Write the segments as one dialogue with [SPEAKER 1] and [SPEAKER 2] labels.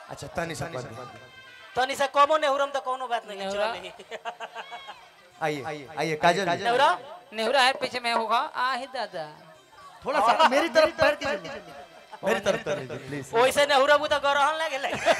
[SPEAKER 1] अच्छा तनी सा कर दे।
[SPEAKER 2] तनी से कमो नेहुरम तो कोनो बात नहीं
[SPEAKER 3] नेहुरा?
[SPEAKER 2] चली
[SPEAKER 1] आइए आइए काजल जी।
[SPEAKER 2] नेहुरा
[SPEAKER 3] नेहुरा है पीछे में होगा आहे दादा
[SPEAKER 1] थोड़ा सा मेरी तरफ पैर कीजिए मेरी तरफ कर लीजिए प्लीज
[SPEAKER 2] ओइसे नेहुरा बु तो गरहन लागे लगे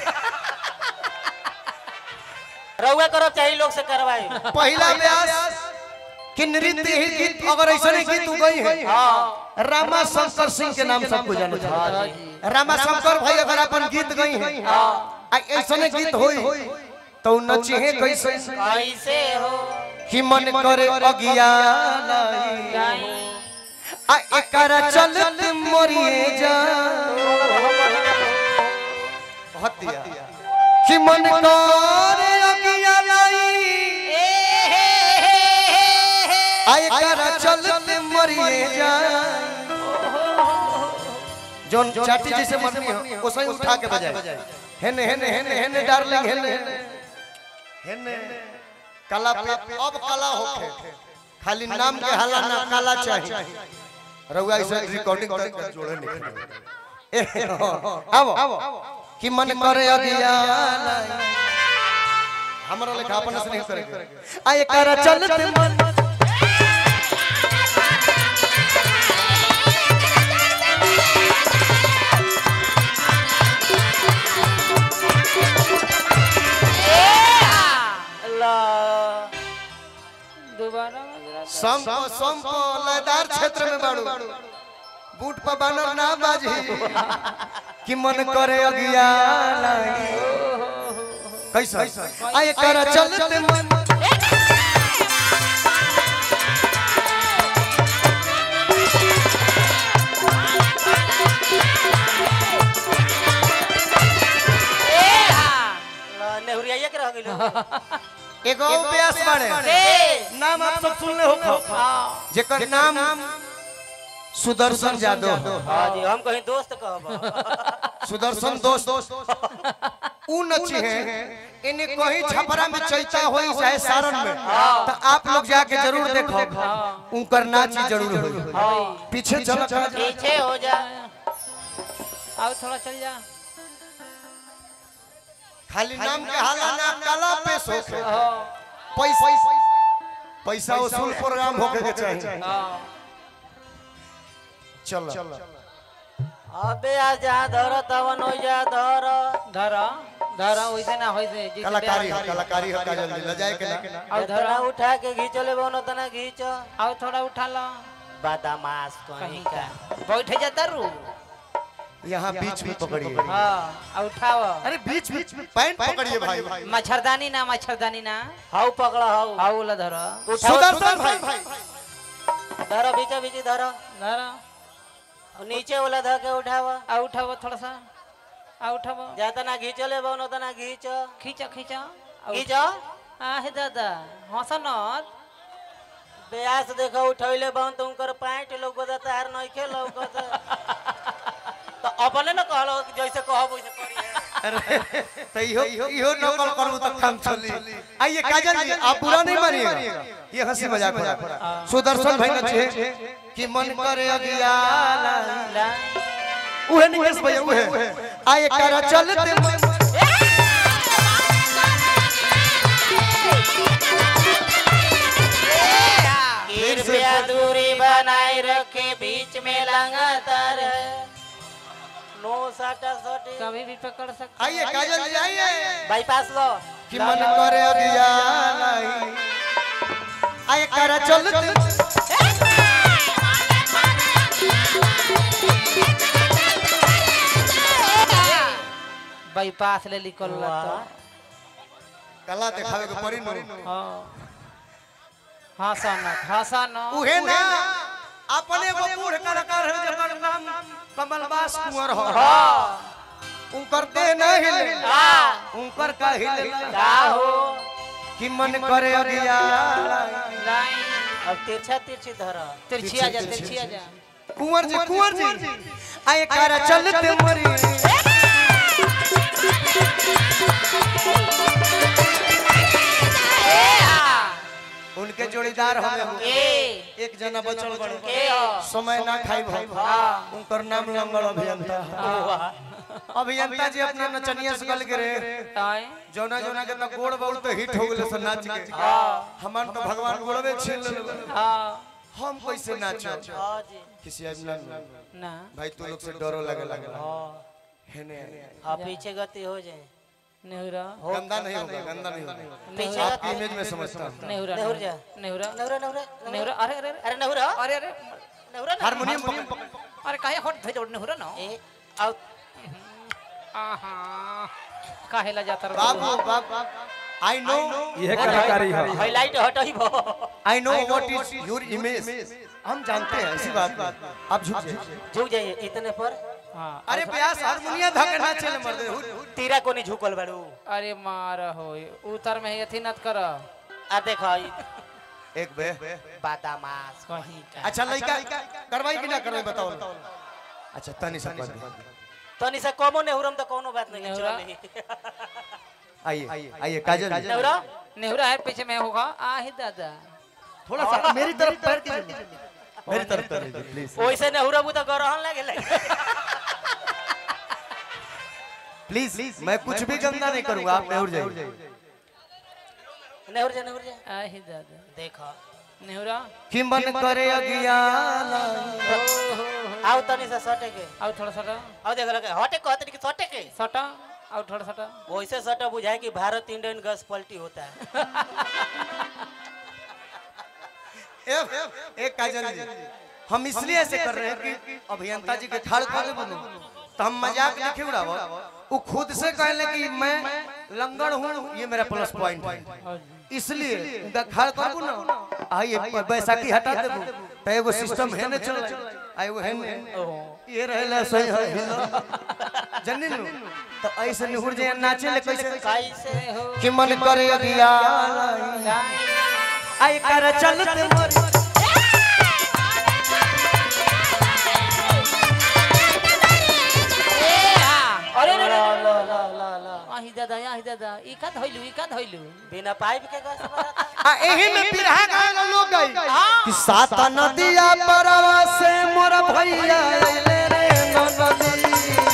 [SPEAKER 2] रउआ करब चाहिए लोग से करवाई
[SPEAKER 1] पहला व्यास कि नृत्य ही गीत अगर ऐसा नहीं गीत गई है
[SPEAKER 2] हां
[SPEAKER 1] रामा शंकर सिंह के नाम सबको जाने था रामा शंकर भाई अगर अपन गीत गई है आ ऐसा नहीं गीत होई तो नची है कैसे
[SPEAKER 2] कैसे हो
[SPEAKER 1] कि मन करे अज्ञान आ एकरा चलत मरिए जा बहुत दिया कि मन करे अज्ञान आ एकरा चलत मरिए जा जोन चाटी जैसे मरनी हो उसे उठा के बजाए हेने हेने हेने हेने डार्लिंग हेने हेने कला पे अब कला होखे खाली नाम के हाला ना कला चाहिए रउआ इसे रिकॉर्डिंग तक जोड़े नहीं ए, अब कि मन करे अज्ञान हमरा लेखा अपन से नहीं करे आ एकरा चलत मन
[SPEAKER 2] अल्लाह
[SPEAKER 3] दोबारा मजरा
[SPEAKER 1] संप संप लयदार क्षेत्र में बाड़ू बूट पर बानर ना बाजी कि मन करे अज्ञान कैसा आए कर चलते मन
[SPEAKER 2] अल्लाह, नेहुरिया के रह गेलो
[SPEAKER 1] एगो व्यास बाड़े नाम आप सब सुनले हो जेकर नाम सुदर्शन यादव
[SPEAKER 2] हां जी हम कहीं दोस्त कहब
[SPEAKER 1] सुदर्शन दोस्त ऊ नची है इन्हें कहीं छपरा में चैता होई चाहे सारण में तो आप लोग जाके जरूर देखो उनकर नाच ही जरूर होई पीछे चलो
[SPEAKER 2] पीछे हो जा
[SPEAKER 3] आओ थोड़ा चल जा
[SPEAKER 1] खाली नाम के हाला ना कला पेश होके पैसा पैसा वसूल प्रोग्राम होके के चाहिए चलो
[SPEAKER 2] अबे आ जा धर तवन हो जा धर
[SPEAKER 3] धरा धरा वैसे ना वैसे जैसे
[SPEAKER 1] कलाकारी
[SPEAKER 3] ब्याह-
[SPEAKER 1] है कलाकारी है काजल जी लजाए के ना
[SPEAKER 3] आओ
[SPEAKER 2] धरा
[SPEAKER 3] धरा
[SPEAKER 2] उठा के घींचो ले बोनो तना घींच
[SPEAKER 3] आओ थोड़ा उठा लो
[SPEAKER 2] बदमाश
[SPEAKER 3] कहीं
[SPEAKER 2] कहीं
[SPEAKER 3] का
[SPEAKER 2] का
[SPEAKER 3] बैठ जाता रू
[SPEAKER 1] यहाँ बीच में पकड़िए
[SPEAKER 3] हाँ आ उठाओ
[SPEAKER 1] अरे बीच बीच में पैंट पकड़िए भाई
[SPEAKER 3] मच्छरदानी ना मच्छरदानी ना
[SPEAKER 2] हाउ पकड़ा हाउ
[SPEAKER 3] आओ वाला धरा
[SPEAKER 2] उठाओ
[SPEAKER 1] सुदर्शन भाई
[SPEAKER 2] धरो बीचे बीचे धरो
[SPEAKER 3] धरा
[SPEAKER 2] और नीचे वाला धर के उठावा
[SPEAKER 3] आ उठाओ थोड़ा सा आ उठाओ
[SPEAKER 2] जा तना घींचो ले बोनो तना घींच
[SPEAKER 3] खींचा खींचा आ
[SPEAKER 2] घींच
[SPEAKER 3] आहे दादा हंसा नत
[SPEAKER 2] ब्यास देखो उठैले बन तुम कर पैंट लोग तार नहीं खे लोग तो अपने न कहलो कि जैसे कहब वैसे करिए
[SPEAKER 1] अरे तो इहो इहो नकल करू तो काम चली आइए काजल जी आप बुरा नहीं मानिएगा ये हंसी मजाक हो रहा है सुदर्शन भाई नचे कि मन करे अज्ञान उहे निकेश भैया उहे आए कर चलते मन
[SPEAKER 2] कृपया दूरी बनाए रखे बीच में लगातार नो साटा सटी
[SPEAKER 3] कभी भी पकड़ सकते
[SPEAKER 1] आइए काजल जी आइए
[SPEAKER 2] बाईपास लो
[SPEAKER 1] कि मन करे अज्ञान आए कर चलते
[SPEAKER 3] बाईपास ले निकल तो
[SPEAKER 1] कला दिखावे के पड़ी नु
[SPEAKER 3] हाँ हंसा नत हंसा न
[SPEAKER 1] उहे ना अपने को बूढ़ कलाकार है जकर नाम कमलबास कुंवर हो उनकर दे नहीं हिले उनकर का हिले
[SPEAKER 2] का हो
[SPEAKER 1] कि मन करे अज्ञान
[SPEAKER 3] नहीं
[SPEAKER 2] अब तिरछा तिरछी धर
[SPEAKER 3] तिरछी आ जा तिरछी आ जा
[SPEAKER 1] कुंवर जी कुंवर जी आए कर चलते मरी उनके जोड़ीदार हमें हो
[SPEAKER 2] ए
[SPEAKER 1] एक जना बचल बड़े
[SPEAKER 2] के हो
[SPEAKER 1] समय ना खाई भाई उनकर नाम लंगड़ अभियंता
[SPEAKER 2] वाह
[SPEAKER 1] अभियंता जी अपना नचनिया से गल गिरे
[SPEAKER 3] आए
[SPEAKER 1] जौना जौना के तो गोड़ बहुत हिट हो गेले से नाच के हमन तो भगवान गोड़वे छीन लेले
[SPEAKER 3] हाँ
[SPEAKER 1] हम कैसे नाचो
[SPEAKER 2] हाँ जी
[SPEAKER 1] किसी आज ना
[SPEAKER 3] ना
[SPEAKER 1] भाई तू लोग से डरो लगे लगे हेने
[SPEAKER 2] हाँ पीछे गति हो जाए
[SPEAKER 3] नेहुरा
[SPEAKER 1] गंदा नहीं होगा गंदा नहीं होगा
[SPEAKER 2] पीछे
[SPEAKER 1] आपकी
[SPEAKER 2] गति
[SPEAKER 1] इमेज में समझता हूँ
[SPEAKER 3] नेहुरा
[SPEAKER 2] नेहुर जा।
[SPEAKER 3] नेहुरा
[SPEAKER 2] नवरा नवरा
[SPEAKER 3] नेहुरा अरे अरे अरे
[SPEAKER 2] अरे नवरा
[SPEAKER 3] अरे अरे
[SPEAKER 2] नवरा ना
[SPEAKER 1] हारमोनियम पकड़
[SPEAKER 3] अरे काहे हट धै नेहुरा न
[SPEAKER 2] ए आओ
[SPEAKER 3] आहा काहे ला जाता
[SPEAKER 1] बाबू बाबू आई नो
[SPEAKER 4] यह कलाकारी है
[SPEAKER 2] हाईलाइट हटई भो
[SPEAKER 1] I know what is your image हम जानते हैं ऐसी बात आप झुक जाइए
[SPEAKER 2] झुक जाइए इतने पर
[SPEAKER 3] हां
[SPEAKER 1] अरे प्यास हारमोनियम धके ना चले मर्दे
[SPEAKER 2] तीरा को नहीं झुकल बाड़ू
[SPEAKER 3] अरे मार हो उतर में अथी नत कर
[SPEAKER 2] आ देखो ई
[SPEAKER 1] एक बे
[SPEAKER 2] बादामास
[SPEAKER 3] कहीं का
[SPEAKER 1] अच्छा लड़का करवाई कि ना करवाई बताओ ना। अच्छा तनी सा कर दे
[SPEAKER 2] तनी से कमो नेहुरम तो कोनो बात नहीं
[SPEAKER 3] नेहुरा?
[SPEAKER 2] चल
[SPEAKER 1] आइए आइए काजल जी।
[SPEAKER 2] नेहुरा
[SPEAKER 3] नेहुरा है पीछे में होगा आ ही दादा
[SPEAKER 1] थोड़ा सा मेरी तरफ पैर कीजिए मेरी तरफ कर लीजिए प्लीज
[SPEAKER 2] ओइसे नेहुरा बुता गरहन लागे लगे
[SPEAKER 1] प्लीज मैं कुछ भी गंदा नहीं करूंगा आप नेहुर जाइए
[SPEAKER 2] नेहुर जा नेहुर जा
[SPEAKER 3] आ ही दादा
[SPEAKER 2] देखो
[SPEAKER 3] नेहुरा
[SPEAKER 1] कि मन करे अज्ञान
[SPEAKER 2] आओ तनी से सटे के
[SPEAKER 3] आओ थोड़ा सटा
[SPEAKER 2] आओ देख लगे हटे कहते कि सटे के
[SPEAKER 3] सटा आओ थोड़ा सटा
[SPEAKER 2] वैसे सटा बुझाए कि भारत इंडियन गैस पलटी होता है
[SPEAKER 1] एक एक काजल जी हम इसलिए ऐसे कर रहे हैं कि अभियंता जी के ठाड़ खोले बोलो तो हम मजाक लिखे उड़ावो वो खुद से कहले कि मैं लंगड़ हूँ ये मेरा प्लस पॉइंट है इसलिए उनका खाड़ करबू ना आइए बैसाखी हटा देबू तो एगो सिस्टम है ना चल आई वो है ना ये रहेला सही है जन्नी नु तो ऐसे निहुर जे नाचे ले कैसे
[SPEAKER 2] कैसे हो
[SPEAKER 1] कि मन करे अगिया आई कर चलते मोर
[SPEAKER 3] अरे अरे
[SPEAKER 2] ला ला ला ला ला
[SPEAKER 3] आही दादा आही दादा ई का धइलू ई का धइलू
[SPEAKER 2] बिना पाइप के गैस बना
[SPEAKER 1] आ एही में पिरहा गाना लोग गई कि सात नदिया परवा से मोर भैया अइले रे नदी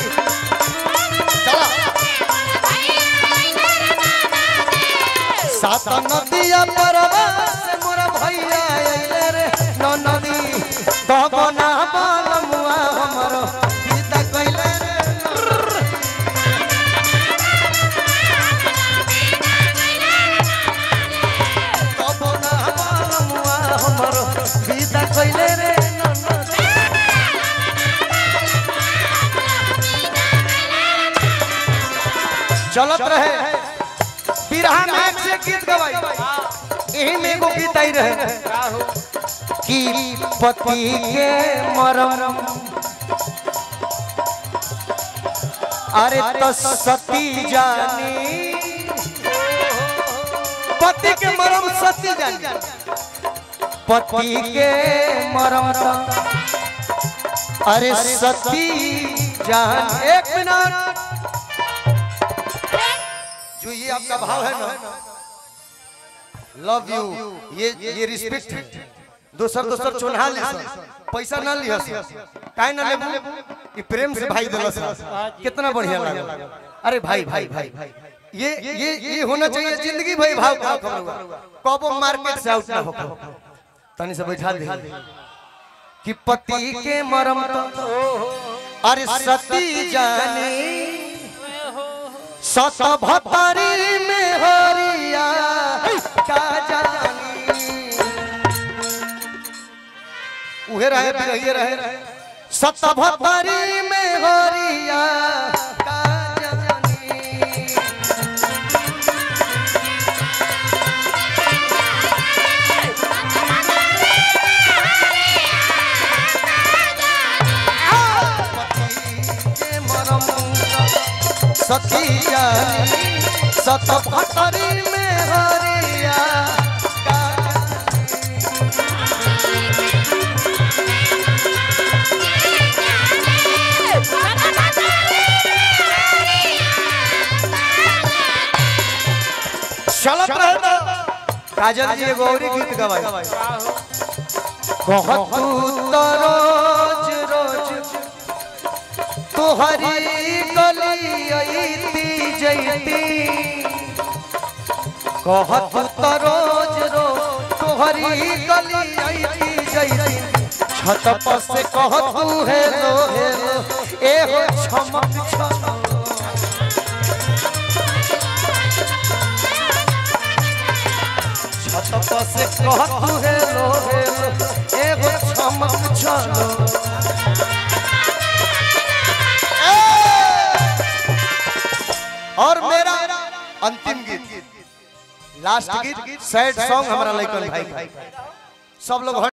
[SPEAKER 1] चला सात नदिया परवा से मोर भैया अइले रे नदी दबना बालमुआ हमरो सीता कइले रे दबना बालमुआ हमरो सीता कइले रे नदी चलत रहे बिरहा नायक से गीत गवाई यही में एगो गीत आई रहे कि पति के मरम अरे तो सती जानी पति के मरम सती जानी पति के मरम तो अरे सती जान एक मिनट जो ये आपका भाव है ना लव यू ये ये रिस्पेक्ट है दोसर दोसर चोन्हा ली पैसा ना लिया काहे ना लेबू ये प्रेम से भाई दिलस कितना बढ़िया लगा अरे भाई भाई भाई ये ये ये होना चाहिए जिंदगी भाई भाव का खबर कबो मार्केट से आउट ना हो तनी से बैठा दे कि पति के मरम तो अरे सती जानी सत भतरी में हरिया का जानी उहे रहे रहे रहे सत भतरी में हरिया का जानी के मरम सती जानी सत भतरी में हरिया का चलत रहे तो काजल जी एगो औरी गीत गवाई कहत तू तो रोज रोज तोहरी गली अइती जइती कहत तो रोज रोज तोहरी गली अइती जइती छत पर से कहत तू हेलो हेलो ए हो छमक छमक छत पर से कहत तू हेलो हेलो ए हो छमक छलो और मेरा अंतिम गीत लास्ट गीत सैड सॉन्ग हमारा लइकन भाई सब लोग